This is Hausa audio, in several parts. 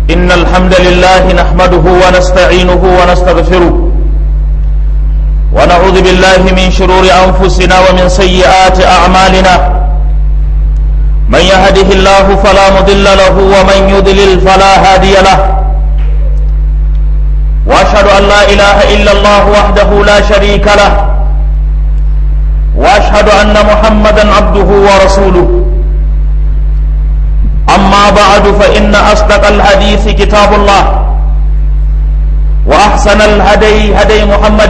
إن الحمد لله نحمده ونستعينه ونستغفره ونعوذ بالله من شرور أنفسنا ومن سيئات أعمالنا من يهده الله فلا مضل له ومن يضلل فلا هادي له وأشهد أن لا إله إلا الله وحده لا شريك له وأشهد أن محمدا عبده ورسوله أما بعد فإن أصدق الحديث كتاب الله وأحسن الهدي هدي محمد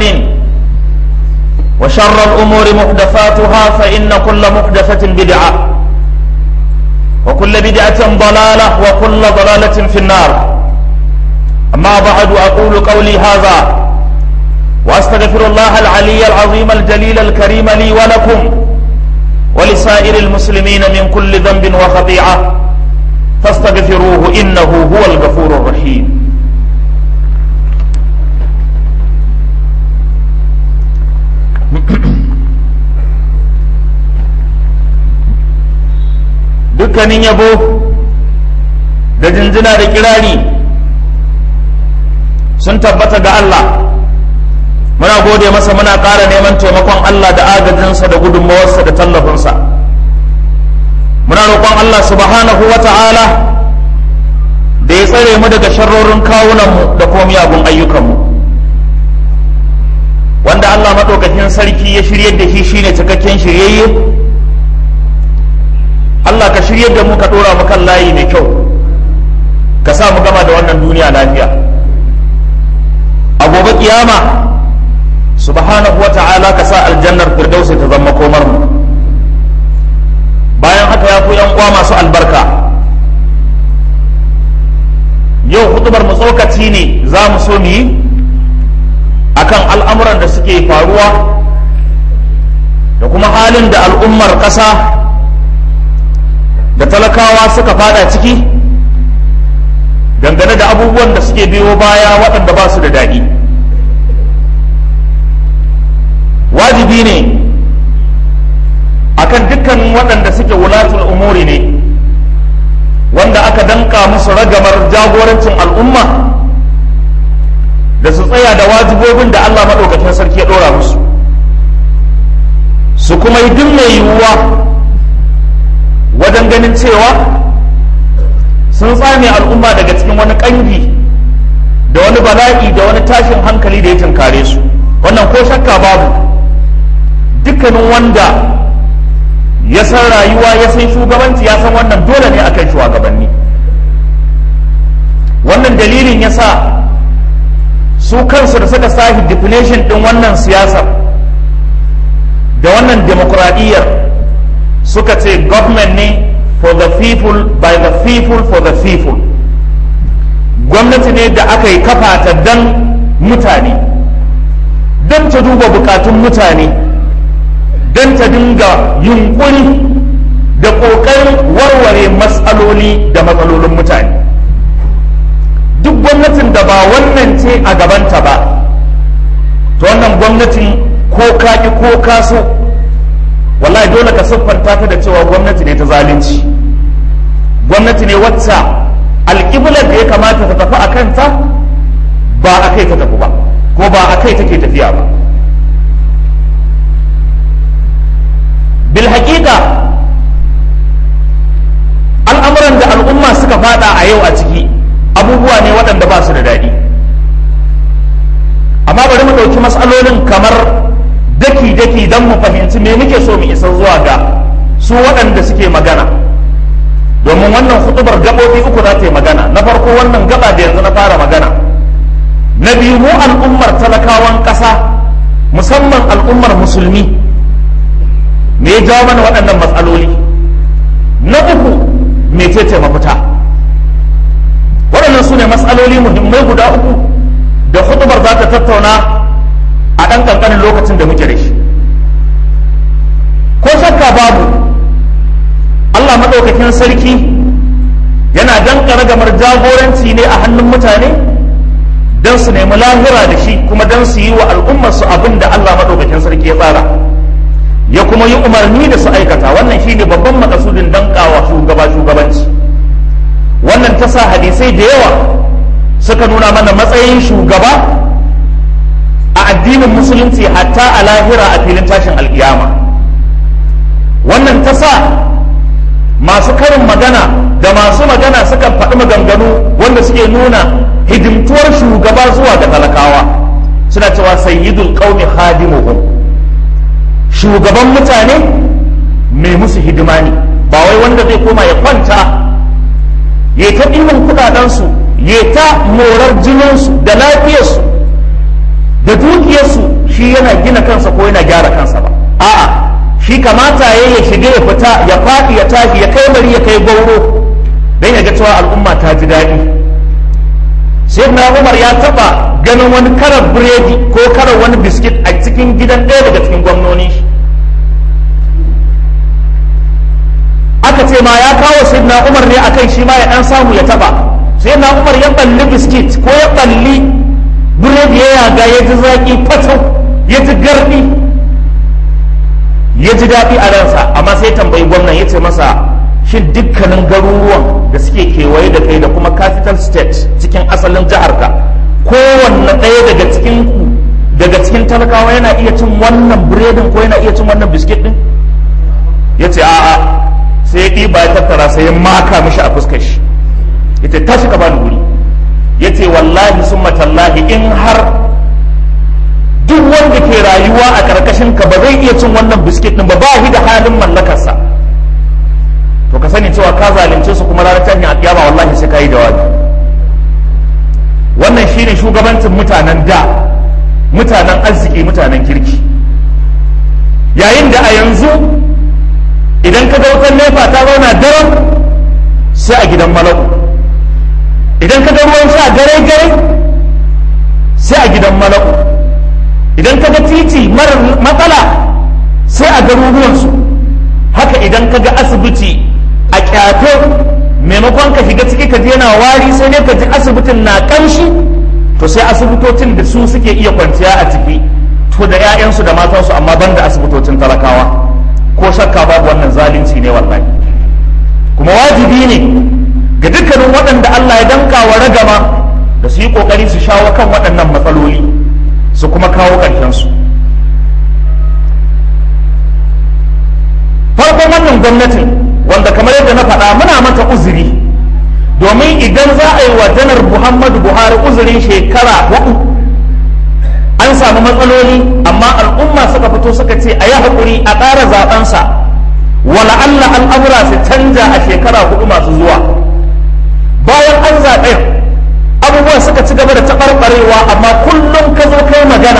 وشر الأمور محدثاتها فإن كل محدثة بدعة وكل بدعة ضلالة وكل ضلالة في النار أما بعد أقول قولي هذا وأستغفر الله العلي العظيم الجليل الكريم لي ولكم ولسائر المسلمين من كل ذنب وخطيئة فاستغفروه إنه هو الغفور الرحيم dukkanin yabo da jinjina da kirari sun tabbata ga Allah muna gode masa muna ƙara neman taimakon Allah da agajinsa da gudunmawarsa da tallafinsa muna roƙon Allah subhanahu wa ta'ala da ya tsare mu daga sharrorin kawunanmu da kuma miyagun ayyukanmu wanda Allah maɗaukakin sarki ya shiryar da shi shine cikakken shiryayye Allah ka shiryar da mu ka ɗora mu kan layi mai kyau ka sa mu gama da wannan duniya lafiya a gobe kiyama subhanahu wa ta'ala ka sa aljannar firdausi ta zama komar mu bayan haka ya ku yan uwa masu albarka yau hutubar mu tsokaci ne za mu so mu yi akan al'amuran da suke faruwa da kuma halin da al'ummar ƙasa da talakawa suka fada ciki dangane da abubuwan da suke biyo baya waɗanda ba su da daɗi wajibi ne akan dukkan waɗanda suke wulatul umuri ne wanda aka danka musu ragamar jagorancin al'umma da su tsaya da wajibobin da Allah maɗaukakin sarki ya ɗora musu su kuma yi duk mai yiwuwa wajen ganin cewa sun tsame al'umma daga cikin wani ƙangi da wani bala'i da wani tashin hankali da ya tunkare su wannan ko shakka babu dukkanin wanda ya san rayuwa ya san shugabanci ya san wannan dole ne akan shugabanni wannan dalilin ya sa su kansu da suka sahi definition din wannan siyasar da wannan demokuraɗiyyar suka ce government ne for the people by the people for the people gwamnati ne da aka yi kafa ta dan mutane don ta duba bukatun mutane don ta dinga yunkuri da ƙoƙarin warware matsaloli da matsalolin mutane duk gwamnatin da ba wannan ce a gabanta ba to wannan gwamnatin ko kaki ko kaso wallahi dole ka siffanta ta da cewa gwamnati ne ta zalunci gwamnati ne wacce alƙiblar da ya kamata ta tafi a kanta ba a kai ta tafi ba ko ba a kai take tafiya ba bil haƙiƙa al'amuran da al'umma suka fada a yau a ciki abubuwa ne waɗanda ba su da daɗi amma bari mu ɗauki matsalolin kamar daki-daki don mu fahimci me muke so mu isa zuwa ga su waɗanda suke magana domin wannan hutubar gaɓoɓi uku za ta yi magana na farko wannan gaba da yanzu na fara magana na biyu mu al'ummar talakawan ƙasa musamman al'ummar musulmi me ya jawo mana waɗannan matsaloli na uku mecece mafita waɗannan su ne matsaloli muhimmai guda uku da hutubar za ta tattauna a ɗan ƙanƙanin lokacin da muke da shi ko shakka babu allah maɗaukakin sarki yana danƙa ragamar jagoranci ne a hannun mutane don su nemi lahira da shi kuma don su yi wa al'ummarsu abin da allah maɗaukakin sarki ya tsara ya kuma yi umarni da su aikata wannan shine babban makasudin dankawa shugaba shugabanci wannan ta sa hadisai da yawa suka nuna mana matsayin shugaba a addinin musulunci hatta a lahira a filin tashin alkiyama wannan ta sa masu karin magana da masu magana sukan faɗi maganganu wanda suke nuna hidimtuwar shugaba zuwa ga talakawa suna cewa sayyidul qaumi khadimuhum shugaban mutane mai musu hidima ne ba wai wanda zai koma ya kwanta ya ta ɗimin kuɗaɗensu ya ta morar jininsu da lafiyarsu da dukiyarsu shi yana gina kansa ko yana gyara kansa ba a'a shi kamata ya ya shiga ya fita ya faɗi ya tashi ya kai mari ya kai gauro don ya ga cewa al'umma ta ji daɗi sai na umar ya taɓa ganin wani karar biredi ko karar wani biskit a cikin gidan ɗaya daga cikin gwamnoni aka ce ma ya kawo sai na umar ne akan shi ma ya ɗan samu ya taɓa sai na umar ya balli biskit ko ya balli biredi ya yaga ya ji zaƙi fatau ya ji garɗi ya ji daɗi a ransa amma sai tambayi gwamnan ya ce masa shin dukkanin garuruwan da suke kewaye da kai da kuma capital state cikin asalin jiharka kowanne ɗaya daga cikin ku daga cikin talakawa yana iya cin wannan biredin ko yana iya cin wannan biskit ɗin ya ce a'a sai ya ɗiba ya tattara sai ya maka mishi a fuskar shi ya ce tashi ka bani guri ya ce wallahi sun matallahi in har duk wanda ke rayuwa a karkashin ka ba zai iya cin wannan biskit din ba ba shi da halin mallakarsa to ka sani cewa ka zalunce su kuma ranar tashin alƙiyama wallahi sai ka yi jawabi wannan shine shugabancin mutanen da mutanen arziki mutanen kirki yayin da a yanzu idan ka ga wutar nefa ta zauna daren sai a gidan malaku idan ka ga ruwan sha gare gare sai a gidan malaku idan ka ga titi marar matsala sai a garuruwansu haka idan ka ga asibiti a kyato maimakon ka shiga ciki ka je yana wari sai dai ka ji asibitin na kamshi to sai asibitocin da su suke iya kwanciya a ciki to da 'ya'yansu da matansu amma ban da asibitocin talakawa ko shakka babu wannan zalunci ne wallahi kuma wajibi ne ga dukkanin waɗanda Allah ya danka wa ragama da su yi ƙoƙari su shawo kan waɗannan matsaloli su kuma kawo ƙarshensu farkon wannan gwamnatin wanda kamar yadda na faɗa muna mata uzuri domin idan za a yi wa janar muhammadu buhari uzurin shekara hudu an samu matsaloli amma al'umma suka fito suka ce a yi haƙuri a ƙara zaɓensa wala Allah al'amura su canja a shekara hudu masu zuwa bayan an zaɓe abubuwan suka ci gaba da taɓarɓarewa amma kullum ka zo kai magana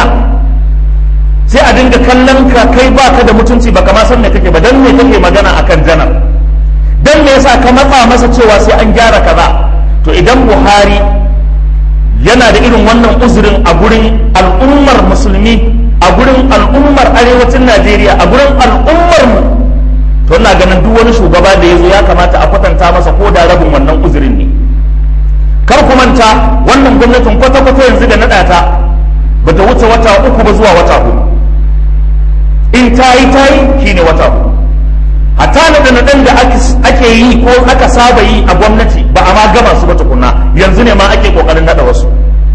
sai a dinga kallon ka kai baka da mutunci baka ma san me kake ba dan me kake magana akan janar dan me yasa ka matsa masa cewa sai an gyara kaza to idan Buhari yana da irin wannan uzurin a gurin al'ummar musulmi a gurin al'ummar arewacin Najeriya a gurin al'ummar mu to ina ganin duk wani shugaba da ya zo ya kamata a kwatanta masa ko da rabin wannan uzurin ne kar ku manta wannan gwamnatin kwata-kwata yanzu da naɗa ta ba ta wuce wata uku ba zuwa wata hudu in ta yi ta yi shine wata hudu hatta naɗa naɗan da ake yi ko aka saba yi a gwamnati ba a ma gama su ba tukuna yanzu ne ma ake kokarin naɗa wasu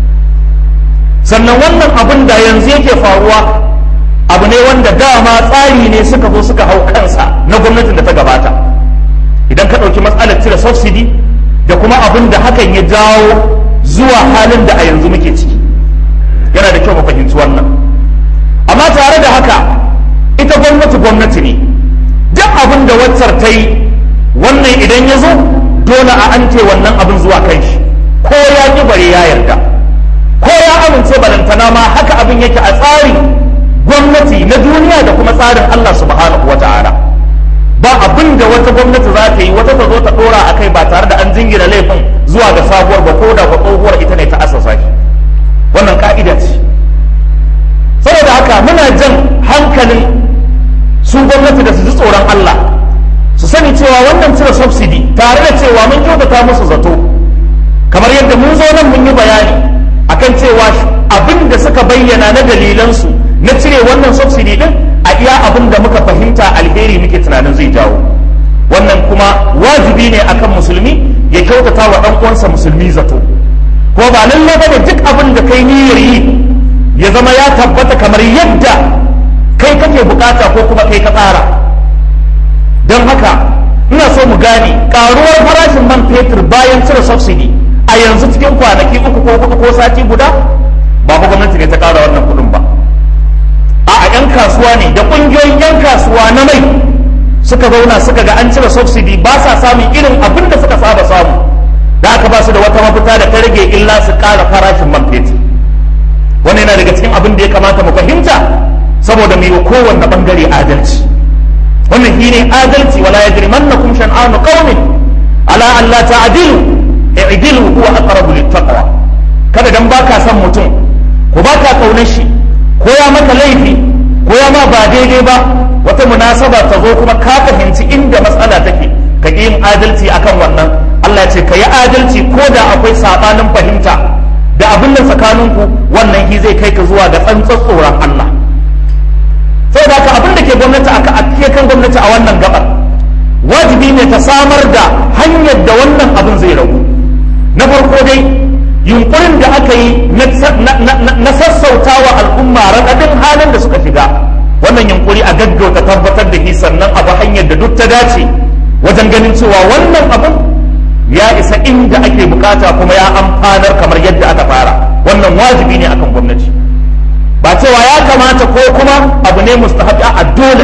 sannan wannan abin da yanzu yake faruwa abu ne wanda dama tsari ne suka zo suka hau kansa na gwamnatin da ta gabata idan ka ɗauki matsalar cire subsidy da kuma abin da hakan ya jawo zuwa halin da a yanzu muke ciki yana da kyau mu fahimci wannan amma tare da haka ita gwamnati gwamnati ne duk abin da waccar ta yi wannan idan ya zo dole a ante wannan abin zuwa kan shi ko ya ƙi bare ya yarda ko ya amince balantana ma haka abin yake a tsarin gwamnati na duniya da kuma tsarin Allah subhanahu wa ta'ala ba abin da wata gwamnati za ta yi wata ta zo ta dora a kai ba tare da an jingina laifin zuwa ga sabuwar ba ko da ba tsohuwar ita ne ta asasa shi wannan ka'ida ce saboda haka muna jan hankalin su gwamnati da su ji tsoron Allah su sani cewa wannan cire subsidy tare da cewa mun kyautata musu zato kamar yadda mun zo nan mun yi bayani akan cewa abin da suka bayyana na dalilansu na cire wannan subsidy din a iya abin da muka fahimta alheri muke tunanin zai jawo wannan kuma wajibi ne akan musulmi ya kyautata wa ɗan uwansa musulmi zato ko ba lallai bane duk abin da kai niyyar yi ya zama ya tabbata kamar yadda kai kake bukata ko kuma kai ka tsara don haka ina so mu gane karuwar farashin man fetur bayan cire subsidy a yanzu cikin kwanaki uku ko hudu ko sati guda ba fa gwamnati ne ta kara wannan kudin ba a a yan kasuwa ne da kungiyoyin yan kasuwa na mai suka zauna suka ga an cire subsidy ba sa samun irin abin da suka saba samu da aka ba su da wata mafita da ta rage illa su kara farashin man fetur wannan yana daga cikin abin da ya kamata mu fahimta saboda mu yi kowanne bangare adalci wannan shine adalci wala yajrimannakum shan'anu qaumin ala an la ta'dilu i'dilu huwa aqrabu littaqwa kada dan baka san mutum ko baka kaunar shi ko ya maka laifi ko ya ma ba daidai ba wata munasaba ta zo kuma ka fahimci inda matsala take ka ƙi yin adalci akan wannan Allah ce ka yi adalci ko da akwai sabanin fahimta da abin da tsakaninku wannan shi zai kai ka zuwa ga tsantsar tsoron Allah sai da haka abin da ke gwamnati aka ake kan gwamnati a wannan gabar wajibi ne ta samar da hanyar da wannan abin zai ragu na farko dai yunkurin da aka yi na sassauta wa al'umma raɗaɗin halin da suka shiga wannan yunkuri a gaggauta tabbatar da shi sannan abu hanyar da duk ta dace wajen ganin cewa wannan abin ya isa inda ake bukata kuma ya amfanar kamar yadda aka fara wannan wajibi ne akan gwamnati ba cewa ya kamata ko kuma abu ne mustahabi a dole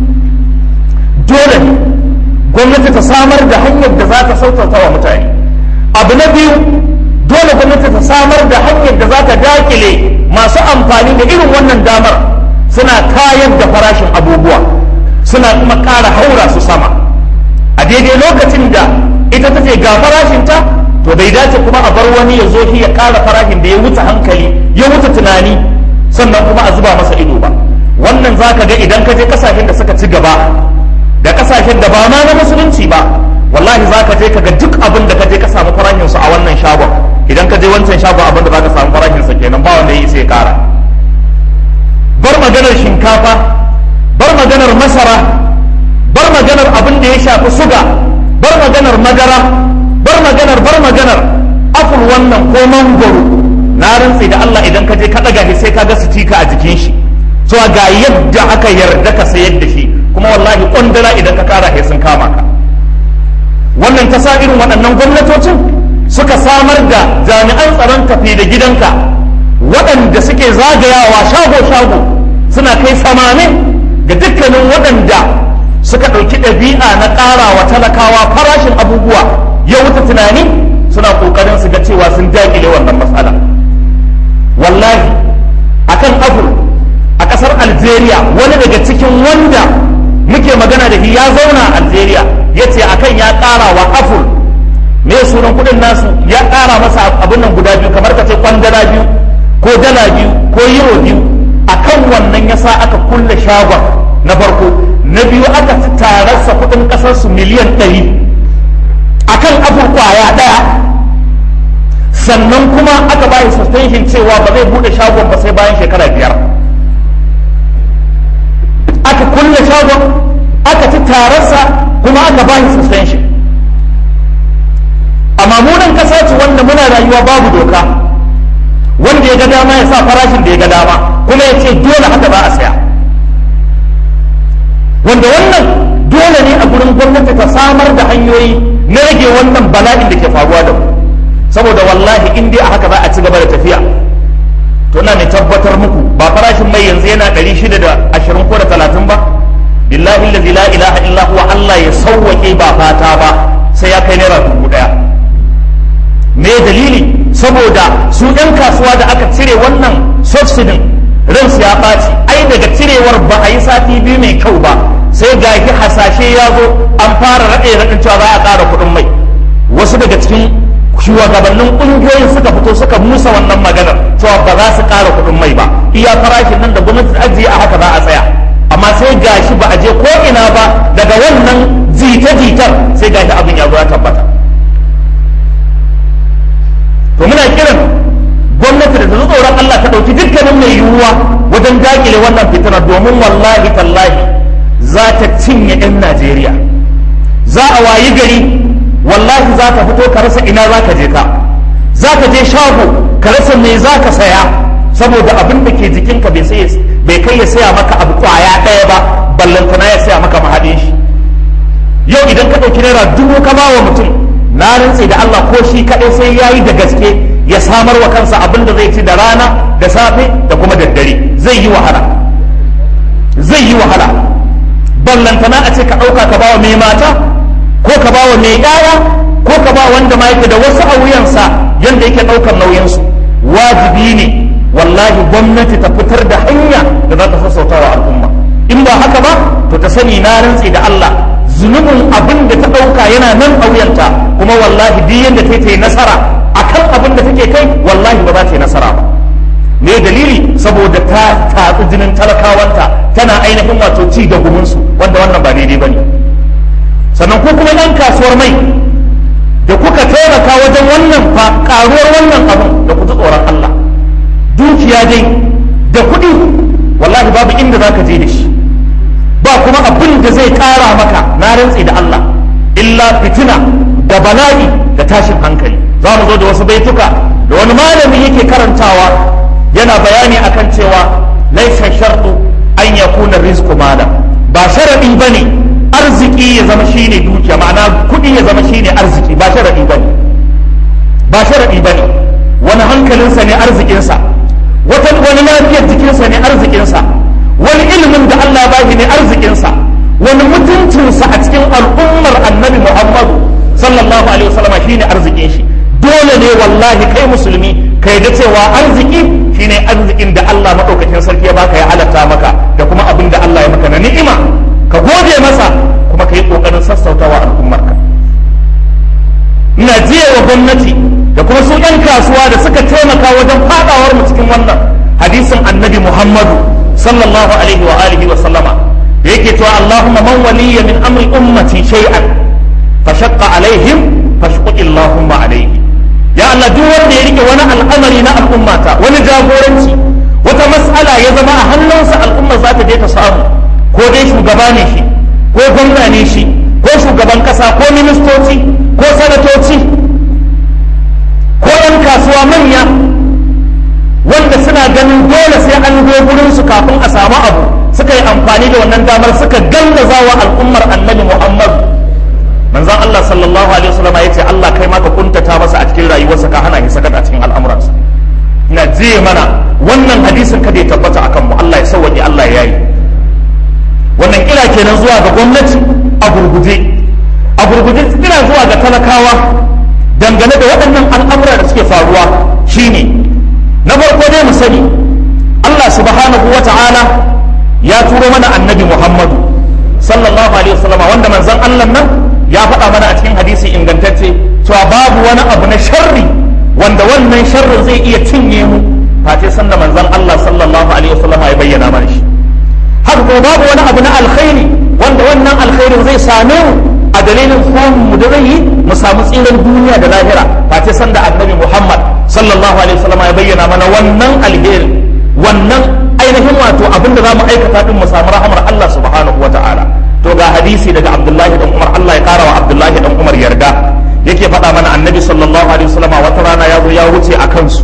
dole gwamnati ta samar da hanyar da za ta sautata wa mutane abu na biyu dole gwamnati ta samar da hanyar da za ta dakile masu amfani da irin wannan damar suna kayar da farashin abubuwa suna kuma ƙara haura su sama a daidai lokacin da ita ta ce ga farashinta to bai dace kuma a bar wani ya zo shi ya ƙara farashin da ya wuce hankali ya wuce tunani sannan kuma a zuba masa ido ba wannan za ka ga idan ka je kasashen da suka ci gaba da kasashen da ba ma na musulunci ba wallahi za ka je ka ga duk abin da ka je ka samu farashin su a wannan shagon idan ka je wancan shagon abin da za ka samu farashin sa kenan ba wanda ya sai kara bar maganar shinkafa bar maganar masara bar maganar abin da ya shafi suga bar maganar madara bar maganar bar maganar afur wannan ko mangoro na rantse da Allah idan ka je ka daga shi sai ka ga sitika a jikin shi to ga yadda aka yarda ka sayar da shi kuma wallahi kwandala idan ka kara sai sun kama ka wannan ta sa irin waɗannan gwamnatocin suka samar da jami'an tsaron tafi da gidanka waɗanda suke zagayawa shago-shago suna kai samanin ga dukkanin waɗanda suka ɗauki ɗabi'a na ƙara wa talakawa farashin abubuwa ya wuce tunani suna ƙoƙarin su ga cewa sun daƙile wannan matsala wallahi akan abu a ƙasar algeria wani daga cikin wanda muke magana da shi ya zauna a algeria ya ce akan ya ƙara wa afur me sunan kuɗin nasu ya ƙara masa abin nan guda biyu kamar ka ce kwandala biyu ko dala biyu ko euro biyu akan wannan ya sa aka kulle shagon na farko na biyu aka tararsa kuɗin ƙasarsu miliyan ɗari akan afur kwaya ɗaya sannan kuma aka bayi suspension cewa ba zai bude shagon ba sai bayan shekara biyar aka kulle shagon aka ci tararsa kuma aka bayi suspension amma munan kasa ce wanda muna rayuwa babu doka wanda ya ga dama ya sa farashin da ya ga dama kuma ya ce dole haka ba a saya wanda wannan dole ne a gurin gwamnati ta samar da hanyoyi na rage wannan bala'in da ke faruwa da mu saboda wallahi in dai a haka za a ci gaba da tafiya to ina mai tabbatar muku ba farashin mai yanzu yana ɗari shida da ashirin ko da talatin ba billahi allazi la ilaha illa huwa Allah ya sauwake ba fata ba sai ya kai naira dubu ɗaya me dalili saboda su ɗan kasuwa da aka cire wannan subsidin ransu ya ɓaci ai daga cirewar ba a yi sati biyu mai kyau ba sai ga hasashe ya zo an fara raɗe raɗin cewa za a ƙara kuɗin mai wasu daga cikin shugabannin kungiyoyin suka fito suka musa wannan maganar cewa ba za su ƙara kuɗin mai ba iya farashin nan da gwamnati ta ajiye a haka za a tsaya amma sai gashi ba a je ko ina ba daga wannan jita-jitar sai gashi abin ya zo ya tabbata to muna kiran gwamnati da ta tsoron Allah ta ɗauki dukkanin mai yiwuwa wajen dakile wannan fitinar domin wallahi tallahi za ta cinye 'yan Najeriya za za a wayi gari wallahi za ka fito ka rasa ina za ka je ka za ka je shago ka rasa me za ka saya saboda abin da ke jikinka bai kai ya saya maka abu kwaya ɗaya ba ballantana ya saya maka mahaɗin shi yau idan ka ɗauki naira dubu ka ba wa mutum na rantse da Allah ko shi kaɗai sai ya yi da gaske ya samar wa kansa abin da zai ci da rana da safe da kuma daddare zai yi wahala zai yi wahala ballantana a ce ka ɗauka ka ba wa mai mata ko ka ba wa mai ƴaƴa ko ka ba wanda ma yake da wasu a wuyansa yanda yake ɗaukar nauyinsu wajibi ne wallahi gwamnati ta fitar da hanya da za ta sassauta wa al'umma in ba haka ba to ta sani na rantse da Allah zunubin abin da ta ɗauka yana nan a wuyanta kuma wallahi duk yadda ta yi nasara akan abin da take kai wallahi ba za ta yi nasara ba me dalili saboda ta tatsi jinin talakawanta tana ainihin wato ci da gumunsu wanda wannan ba daidai ba ne sannan ko kuma ɗan kasuwar mai da kuka taimaka wajen wannan karuwar wannan abin da ku ji tsoron Allah dukiya dai da kuɗi wallahi babu inda za ka je da shi ba kuma abin da zai kara maka na rantsi da Allah illa fitina da bala'i da tashin hankali za mu zo da wasu baituka da wani malami yake karantawa yana bayani akan cewa laisa shartu an yakuna rizqu mala ba sharadi bane arziki ya zama shine dukiya ma'ana kudi ya zama shine arziki ba sharadi bane ba sharadi bane wani hankalinsa ne arzikinsa wata wani lafiyar jikinsa ne arzikinsa wani ilimin da Allah ba shi ne arzikinsa wani mutuncinsa a cikin al'ummar annabi Muhammadu sallallahu alaihi wasallam shine arzikin shi dole ne wallahi kai musulmi ka da cewa arziki shine arzikin da Allah madaukakin sarki ya baka ya halatta maka da kuma abin da Allah ya maka na ni'ima ka gode masa kuma ka yi kokarin sassautawa al'ummarka ina jiya wa gwamnati da kuma su 'yan kasuwa da suka taimaka wajen fadawar mu cikin wannan hadisin annabi Muhammadu sallallahu alaihi wa alihi wa sallama da yake cewa Allahumma man waliya min amri ummati shay'an fa shaqqa alaihim fashquq Allahumma alaihi ya Allah duk wanda ya rike wani al'amari na al'ummata wani jagoranci wata mas'ala ya zama a hannunsa al'umma za ta je ta samu ko dai shugaba ne shi ko gwamna ne shi ko shugaban kasa ko ministoci ko sanatoci ko 'yan kasuwa manya wanda suna ganin dole sai an zo gurin su kafin a samu abu suka yi amfani da wannan damar suka gallaza wa al'ummar annabi Muhammad manzon Allah sallallahu alaihi wasallam ya ce Allah kai ma ka kuntata masa a cikin rayuwarsa ka hana shi sakat a cikin al'amuransa ina jiye mana wannan hadisin kada ya tabbata akan mu Allah ya sauwaje Allah ya yi wannan kira kenan zuwa ga gwamnati a gurguje a gurguje kira zuwa ga talakawa dangane da waɗannan al'amura da suke faruwa shine na farko dai mu sani Allah subhanahu wa ta'ala ya turo mana annabi Muhammadu sallallahu alaihi wasallam wanda manzon Allah nan ya faɗa mana a cikin hadisi ingantacce cewa babu wani abu na sharri wanda wannan sharrin zai iya cinye mu face sanda manzon Allah sallallahu alaihi wasallam ya bayyana mana shi haka kuma babu wani abu na alkhairi wanda wannan alkhairin zai same mu a dalilin samun mu da zai yi mu samu tsiran duniya da lahira face sanda annabi Muhammad sallallahu alaihi wasallam ya bayyana mana wannan alheri wannan ainihin wato abin da zamu aikata din mu samu rahamar Allah subhanahu wata'ala to ga hadisi daga Abdullahi dan Umar Allah ya kara wa Abdullahi dan Umar yarda yake faɗa mana annabi sallallahu alaihi wasallam wata rana ya zo ya wuce a kansu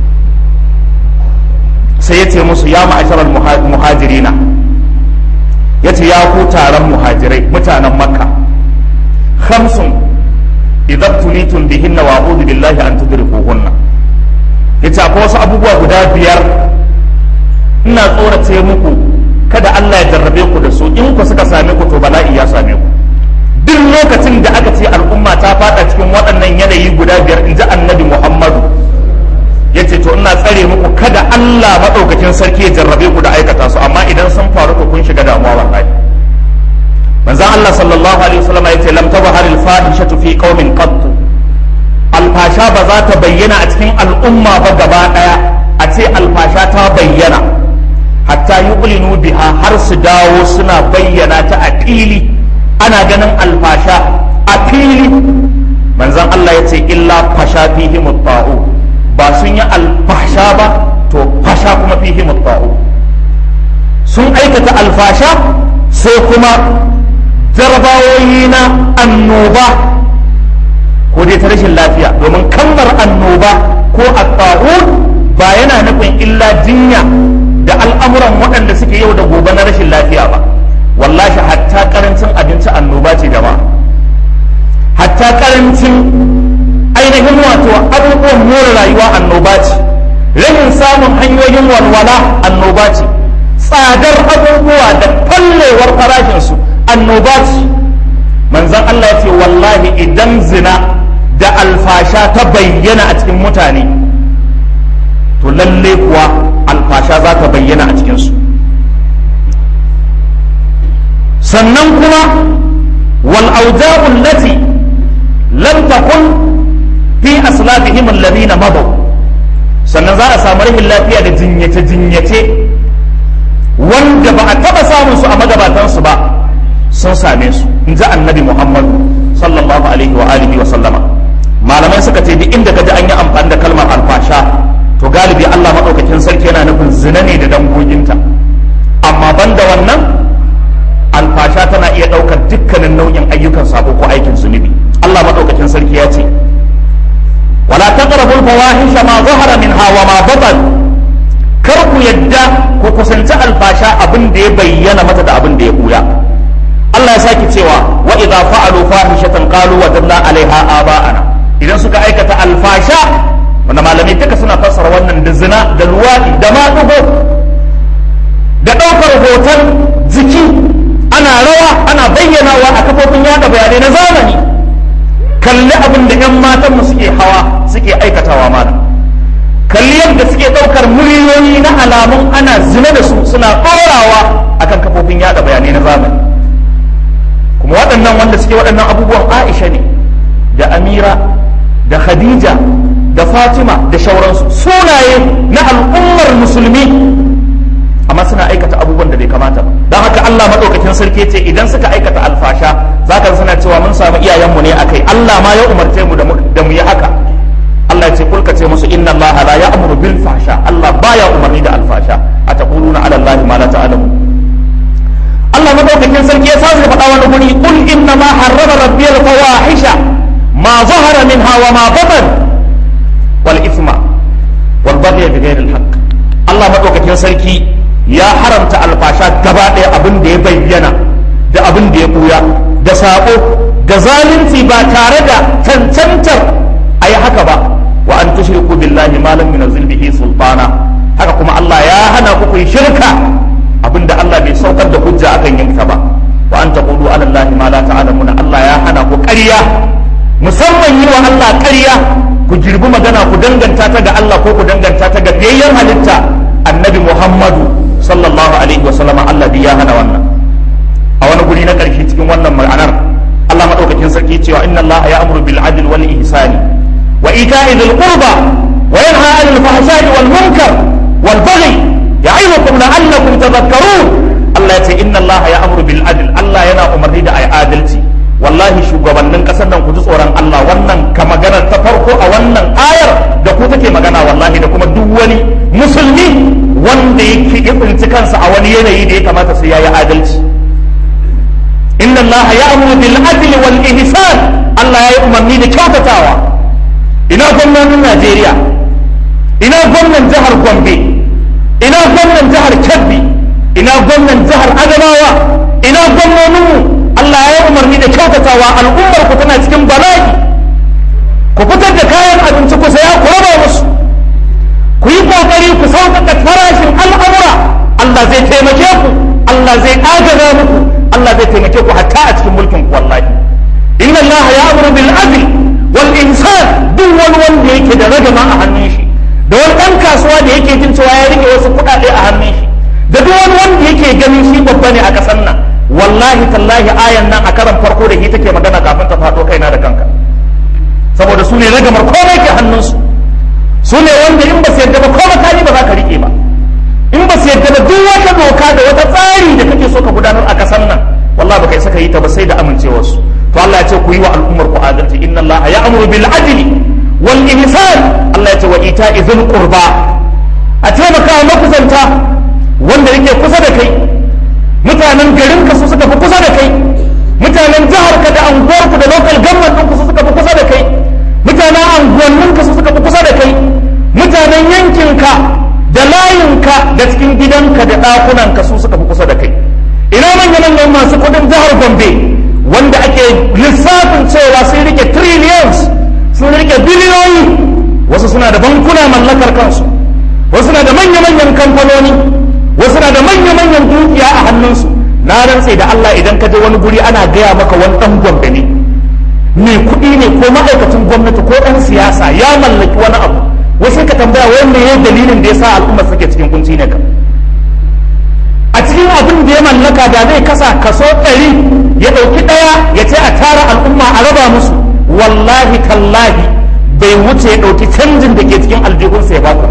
sai ya ce musu ya ma'asharal muhajirina ya ce ya ku taron muhajirai mutanen makka khamsun idan tulitun bihinna wa a'udhu billahi an tudrikuhunna yace akwai wasu abubuwa guda biyar ina tsorace muku kada Allah ya jarrabe ku da su in ku suka same ku to bala'i ya same ku duk lokacin da aka ce al'umma ta fada cikin waɗannan yanayi guda biyar in ji annabi Muhammadu yace to ina tsare muku kada Allah madaukakin sarki ya jarrabe ku da aikata su amma idan sun faru ku kun shiga damuwa wallahi manzon Allah sallallahu alaihi wasallam yace lam tabhar al fahishatu fi qaumin qatt alfasha ba za ta bayyana a cikin al'umma ba gaba daya a ce alfasha ta bayyana hatta yuqlinu biha har su dawo suna bayyana ta a fili ana ganin alfasha a fili manzon Allah yace illa fasha fihi mutta'u ba sun yi alfasha ba to fasha kuma fihi mutta'u sun aikata alfasha sai kuma jarabawoyi na annoba ko dai ta rashin lafiya domin kalmar annoba ko at-ta'un ba yana nufin illa jinya da al'amuran waɗanda suke yau da gobe na rashin lafiya ba wallahi hatta karancin abinci annoba ce jama'a hatta karancin ainihin wato abubuwan more rayuwa annoba ce rashin samun hanyoyin walwala annoba ce tsadar abubuwa da fallewar farashinsu annoba ce manzon Allah ya ce wallahi idan zina da alfasha ta bayyana a cikin mutane to lalle kuwa alfasha za ta bayyana a cikinsu sannan kuma wal auja'u allati lam takun fi aslafihim alladhina madaw sannan za a samu rahin lafiya da jinyace jinyace wanda ba a taba samun su a magabatansu ba sun same su in ji annabi muhammadu sallallahu alaihi wa alihi wa sallama malamai suka ce duk inda kaji an yi amfani da kalmar alfasha to galibi Allah maɗaukakin sarki yana nufin zina ne da dangoginta amma banda wannan alfasha tana iya ɗaukar dukkanin nau'in ayyukan sabo ko aikin zunubi Allah maɗaukakin sarki ya ce wala taqrabul fawahisha ma zahara minha wa ma batan kar ku yadda ku kusanci alfasha abin da ya bayyana mata da abin da ya buya Allah ya sake cewa wa idza fa'alu fahishatan qalu wajadna 'alaiha aba'ana idan suka aikata alfasha wanda malamai duka suna fassara wannan da zina da luwadi da maɗugo da ɗaukar hoton jiki ana rawa ana bayyanawa a kafofin yada bayanai na zamani kalli abin da 'yan matanmu suke hawa suke aikatawa mana kalli yadda suke ɗaukar miliyoyi na alamun ana zina da su suna ɗorawa akan kafofin yada bayanai na zamani kuma waɗannan wanda suke waɗannan abubuwan aisha ne da amira da khadija da fatima da shauransu sunaye na al'ummar musulmi amma suna aikata abubuwan da bai kamata ba don haka allah maɗaukakin sarki ce idan suka aikata alfasha za ka suna cewa mun samu iyayenmu ne akai allah ma ya umarce mu da mu yi haka allah ce kulka ce musu inna allaha la ya'muru bil fasha allah baya umarni da alfasha a taquluna ala allahi ma la ta'lamun Allah madaukakin sarki ya sace faɗa wani guri kul inna ma harrama rabbi al fawahisha ma zahara minha wa ma batan wal ithma wal baghy bi ghayri al haqq Allah madaukakin sarki ya haramta alfasha gaba ɗaya abin da ya bayyana da abin da ya buya da sako da zalunci ba tare da cancantar a yi haka ba wa an tushriku billahi ma lam yunzil bihi sultana haka kuma Allah ya hana ku ku shirka abinda Allah bai saukar da hujja akan yin ta ba wa an taqulu ala Allah ma la ta'lamuna Allah ya hana ku ƙarya musamman yi wa Allah ƙarya ku girbi magana ku danganta ta ga Allah ko ku danganta ta ga biyayyen halitta annabi Muhammadu sallallahu alaihi wa sallama Allah ya hana wannan a wani guri na ƙarshe cikin wannan ma'anar Allah madaukakin sarki cewa inna Allah ya'muru bil adl wal ihsani wa ita'i dhil qurba wa yanha 'anil fahsha'i wal munkar wal baghi ya'idukum la'allakum tadhakkarun Allah ya ce inna Allah ya'muru bil adl Allah yana umarni da ai adalci wallahi shugabannin kasar nan ku ji tsoron Allah wannan ka magana ta farko a wannan ayar da ku take magana wallahi da kuma duk wani musulmi wanda yake tsinci kansa a wani yanayi da ya kamata sai yayi adalci inna Allah ya'muru bil adl wal ihsan Allah ya yi umarni da kyautatawa ina gwamnatin Najeriya ina gwamnan jihar Gombe ina gwamnan jihar Kebbi ina gwamnan jihar Adamawa ina gwamnoninmu Allah ya yi umarni da kyautatawa al'ummar ku tana cikin bala'i ku fitar da kayan abinci ku saya ku raba musu ku yi kokari ku sauƙaƙa farashin al'amura Allah zai taimake ku Allah zai agaza muku Allah zai taimake ku hatta a cikin mulkin ku wallahi inna Allah ya'muru bil adl wal ihsan duk wani wanda yake da ragama a hannun shi da wani ɗan kasuwa da yake jin cewa ya rike wasu kuɗaɗe a hannun shi da duk wani wanda yake ganin shi babba ne a ƙasar nan wallahi tallahi ayan nan a karan farko da shi take magana kafin ta faɗo kaina da kanka saboda su ne ragamar komai ke hannunsu su ne wanda in ba su yadda ba ko makami ba za ka rike ba in ba su yadda ba duk wata doka da wata tsari da kake so ka gudanar a ƙasar nan wallahi ba kai saka yi ta ba sai da amincewarsu to Allah ya ce ku yi wa al'ummar ku adalci inna Allah ya'muru bil adli wal ihsan Allah ya ce wa ita'i dhil qurba a taimaka wa makusanta wanda yake kusa da kai mutanen garin ka su suka fi kusa da kai mutanen jiharka da anguwarku da local government ɗinku su suka fi kusa da kai mutanen anguwanninka su suka fi kusa da kai mutanen yankinka da layinka da cikin gidanka da ɗakunanka su suka fi kusa da kai ina manya manyan masu kudin jihar gombe wanda ake lissafin cewa sun rike trillions sun rike biliyoyi wasu suna da bankuna mallakar kansu wasu na da manya-manyan kamfanoni wasu na da manya-manyan dukiya a hannunsu na rantse da Allah idan ka je wani guri ana gaya maka wani ɗan gombe ne mai kuɗi ne ko ma'aikacin gwamnati ko ɗan siyasa ya mallaki wani abu wasu ka tambaya wanda ya dalilin da ya sa al'umma suke cikin kunci ne ka a cikin abin da ya mallaka da zai kasa kaso ɗari ya ɗauki ɗaya ya ce a tara al'umma a raba musu wallahi tallahi bai wuce ya ɗauki canjin da ke cikin aljihunsa ya baku ba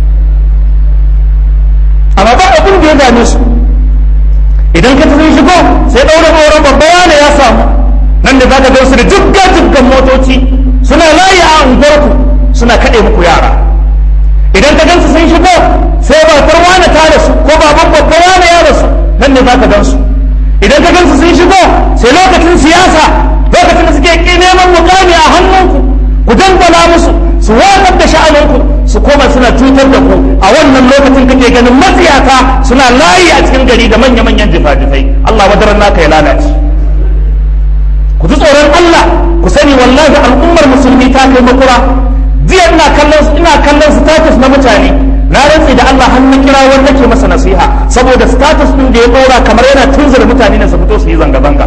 amma ba abin da ya dame su idan ka tafi shigo sai ɗaura auren babba wane ya samu nan da zaka gan su da jugga juggan motoci suna layi a unguwarku suna kaɗe muku yara idan ka gansu sun shigo sai babar wane ta rasu ko baban babba wane ya rasu nan ne zaka gan su idan ka gansu sun shigo sai lokacin siyasa lokacin da suke neman mukami a hannunku ku dangwala musu su watsar da sha'aninku su koma suna cutar da ku a wannan lokacin kake ganin matsiyata suna layi a cikin gari da manya-manyan jifa-jifai Allah wadaran naka ya lalace ku ji tsoron Allah ku sani wallahi al'ummar musulmi ta kai makura jiya ina kallon ina kallon status na mutane na rantsi da Allah har na kira wanda ke masa nasiha saboda status din da ya dora kamar yana tunzura mutane ne su fito su yi zanga-zanga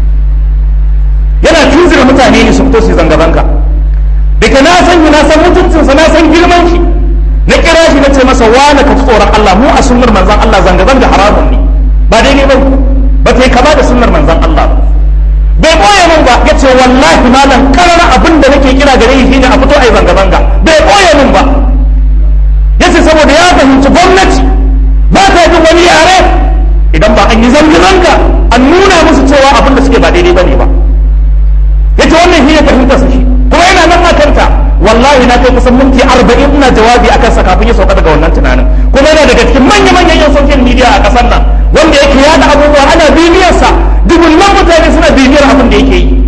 yana tunzura mutane ne su fito su yi zanga-zanga daga na san na san mutuncinsa na san girman shi na kira shi na ce masa wane ka ci tsoron Allah mu a sunnar manzon Allah zanga-zanga haramun ne ba daidai ba ba ta yi kama da sunnar manzon Allah ba bai boye min ba ya ce wallahi malam karara abin da nake kira gare shi shine a fito a yi zanga-zanga bai boye min ba ya ce saboda ya fahimci gwamnati ba ta jin wani yare idan ba an yi zanga-zanga an nuna musu cewa abin da suke ba daidai ba ne ba ya ce wannan shi ne fahimtarsa shi kuma yana nan a kanta wallahi na kai kusan minti arba'in ina jawabi akan sa kafin ya sauka daga wannan tunanin kuma yana daga cikin manya-manyan yan social media a ƙasar nan wanda yake yada abubuwa ana bibiyarsa dubullan mutane suna bibiyar abin da yake yi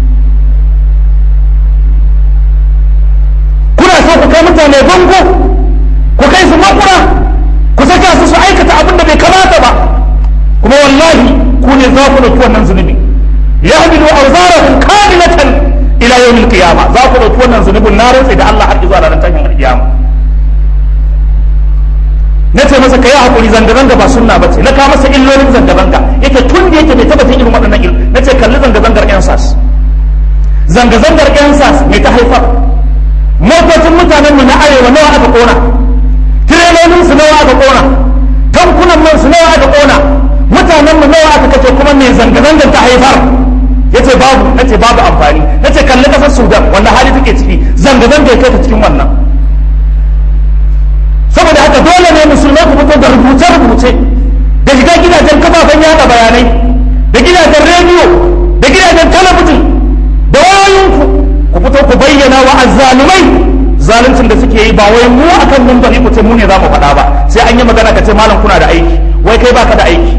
kuna so ku kai mutane bango ku kai su makura ku saka su su aikata abin da bai kamata ba kuma wallahi ku ne za ku ɗauki wannan zunubi yahmilu awzarahum kamilatan ila yawmil qiyama za ku ɗauki wannan zunubin na rantsi da Allah har zuwa ranar tashin alkiyama na ce masa ka yi haƙuri zanga-zanga ba sunna ba ce na kawo masa illolin zanga-zanga yake tun da yake bai taɓa jin irin waɗannan il na ce kalli zanga-zangar yan sas zanga-zangar yan sas mai ta haifar motocin mutanen mu na arewa nawa aka kona tirelolin su nawa aka kona tankunan man su nawa aka kona mutanen mu nawa aka kace kuma mai zanga-zangar ta haifar yace babu nace babu amfani nace kalli kasar sudan wanda hali take ciki zanga-zanga ya kai ta cikin wannan saboda haka dole ne musulmai ku fito da rubuce-rubuce da shiga gidajen kafafen yada bayanai da gidajen rediyo da gidajen talabijin da wayoyinku ku fito ku bayyana wa azzalumai zaluncin da suke yi ba wai mu akan mimbari ku ce mu ne za mu faɗa ba sai an yi magana ka ce malam kuna da aiki wai kai baka da aiki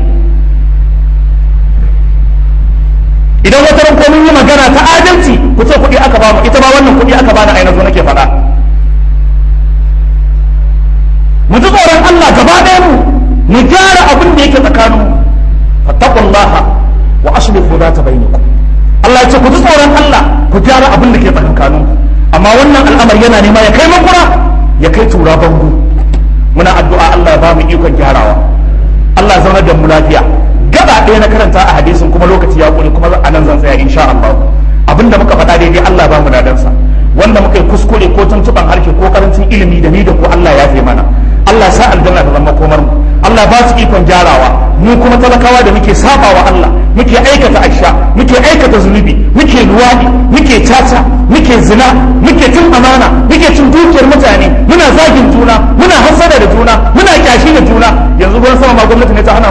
idan wata ran mun yi magana ta adalci ku ce kuɗi aka ba mu ita ba wannan kuɗi aka bani a yanzu nake faɗa mu ji tsoron Allah gaba ɗaya mu mu gyara abin da yake tsakanin mu fattaqullaha wa aslihu zata bainakum Allah ya ce ku ji tsoron Allah ku gyara abin da ke tsakanin ku amma wannan al'amari yana nema ya kai makura ya kai tura bango muna addu'a Allah ya ba mu ikon gyarawa Allah ya zauna da mu lafiya gaba ɗaya na karanta a hadisin kuma lokaci ya kure kuma a nan zan tsaya insha Allah abinda muka faɗa daidai Allah ya ba mu dadansa wanda muka yi kuskure ko tuntuban harshe ko karancin ilimi da ni da ku Allah ya fi mana Allah sa aljanna ta zama komar mu Allah ba su ikon gyarawa mu kuma talakawa da muke saba wa Allah muke aikata aisha muke aikata zunubi muke luwadi muke caca muke zina muke cin amana muke cin dukiyar mutane muna zagin juna muna hasada da juna muna kyashi da juna yanzu ruwan sama ma gwamnati ne ta hana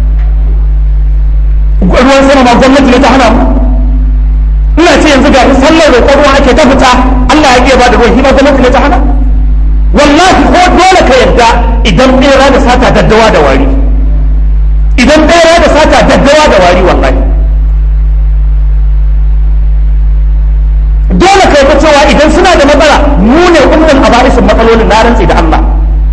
mu ruwan sama ma gwamnati ne ta hana mu ina ce yanzu ga sallar roƙon ruwa ake ta fita Allah ya iya ba da ruwan hima gwamnati ne ta hana wallahi ko dole ka yarda idan bera da sata daddawa da wari idan bera da sata daddawa da wari wallahi dole kai ta cewa idan suna da matsala mu ne umman aba'isin matsalolin na rantsi da Allah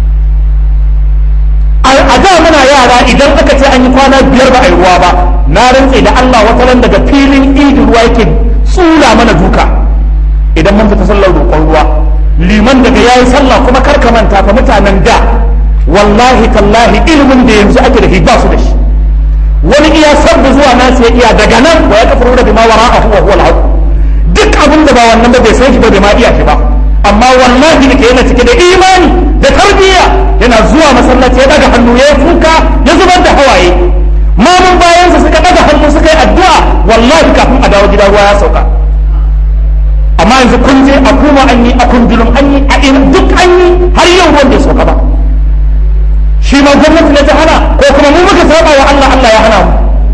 a da muna yara idan aka ce an yi kwana biyar ba a yi ruwa ba na rantse da Allah wata ran daga filin idin ruwa yake tsula mana duka idan mun fita sallar roƙon ruwa liman daga yayi sallah kuma kar ka manta fa mutanen da wallahi tallahi ilimin da yanzu ake da shi ba su da shi wani iya sabbu zuwa nasu ya iya daga nan wa ya kafaru da bima wara'ahu wa huwa al duk abin da ba wannan ba bai san shi ba bai ma iya shi ba amma wallahi da ke yana cike da imani da tarbiyya yana zuwa masallaci ya daga hannu ya kuka ya zubar da hawaye mamun bayansa suka daga hannu suka yi addu'a wallahi kafin a dawo gida ruwa ya sauka amma yanzu kun je a kuma an yi a kundulun an yi a ina duk an yi har yau ruwan bai sauka ba shi ma gwamnati ne ta hana ko kuma mu muka saba wa Allah Allah ya hana mu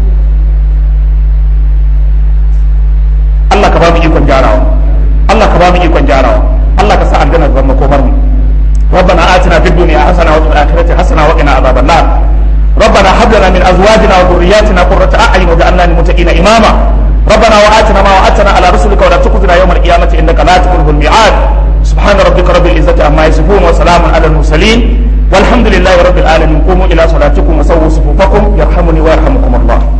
Allah ka ba mu ikon gyarawa Allah ka ba mu ikon gyarawa Allah ka sa aljanna zama komar mu ربنا آتنا في الدنيا حسنة وفي الآخرة حسنة وقنا عذاب النار ربنا هب لنا من أزواجنا وذرياتنا قرة أعين واجعلنا للمتقين إماما ربنا وآتنا ما وعدتنا على رسلك ولا تخزنا يوم القيامة إنك لا تخلف الميعاد سبحان ربك رب العزة عما يصفون وسلام على المرسلين والحمد لله رب العالمين قوموا إلى صلاتكم وسووا صفوفكم يرحمني ويرحمكم الله